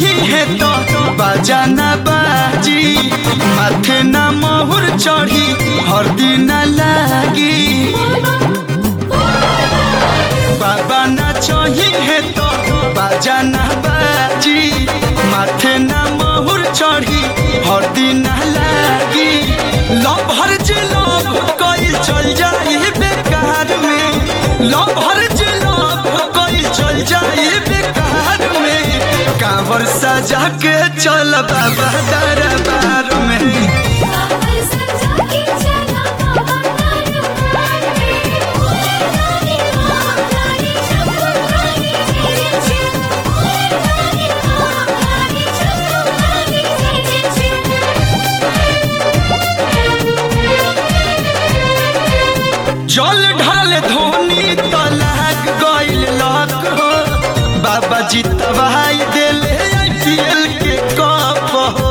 चही है तो बाजा न बाजी माथे न मोहर चढ़ी हरदी न लागी बाबा न चही है तो बाजा न बाजी माथे न मोहर चढ़ी हरदी न लागी लभर जे लभ कइल चल जाई बेकार में लभर जे लभ कइल चल जाई बेकार में कांवर सजा के चल बाबा दरबार में कांवर सजा के चला बाबा दरबार में ओए रानी महारानी चंद्रभागी जय जय ओए रानी महारानी चंद्रभागी जय जल ढाल धोनी तलाक गइल लक हो बाबा जी तबाही देले आईपीएल के कप हो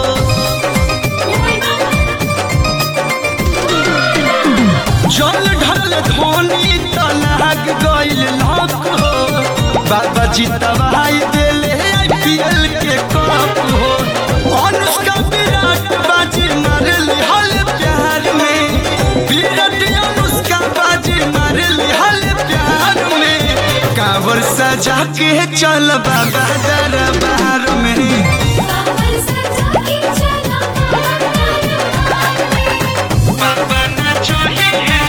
जल ढाल धोनी तलाक गइल लक हो बाबा जी तबाही देले आईपीएल के कप हो अनुष्का विराट बाजी मारल हल प्यार में विराट अनुष्का बाजी मारल हल प्यार में कांवर सजा के चल बाबा दरबार में कांवर सजा के चला बाबा दरबार में बाबा न चढ़ी है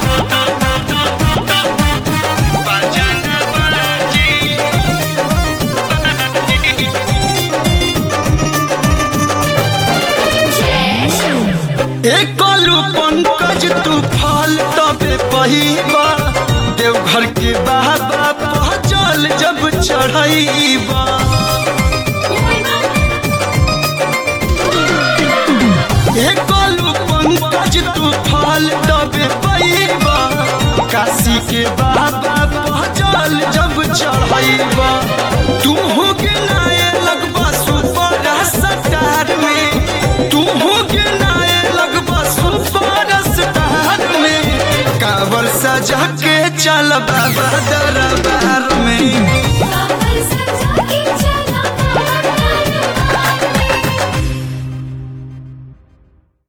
बाजा न बाजी एक कलू पंकज तू फल तबे पहिबा देवघर के बाबा पहचल जब चढ़ाईबा एक कलू पंकज तू फल तबे पहिबा काशी के बाबा पहचल जब चढ़ाईबा तू हो के नाये लगबा सुपर सटार में तू हो के नाये लगबा सुपर स्टार में कांवर सजा के चल बाबा दरबार में कांवर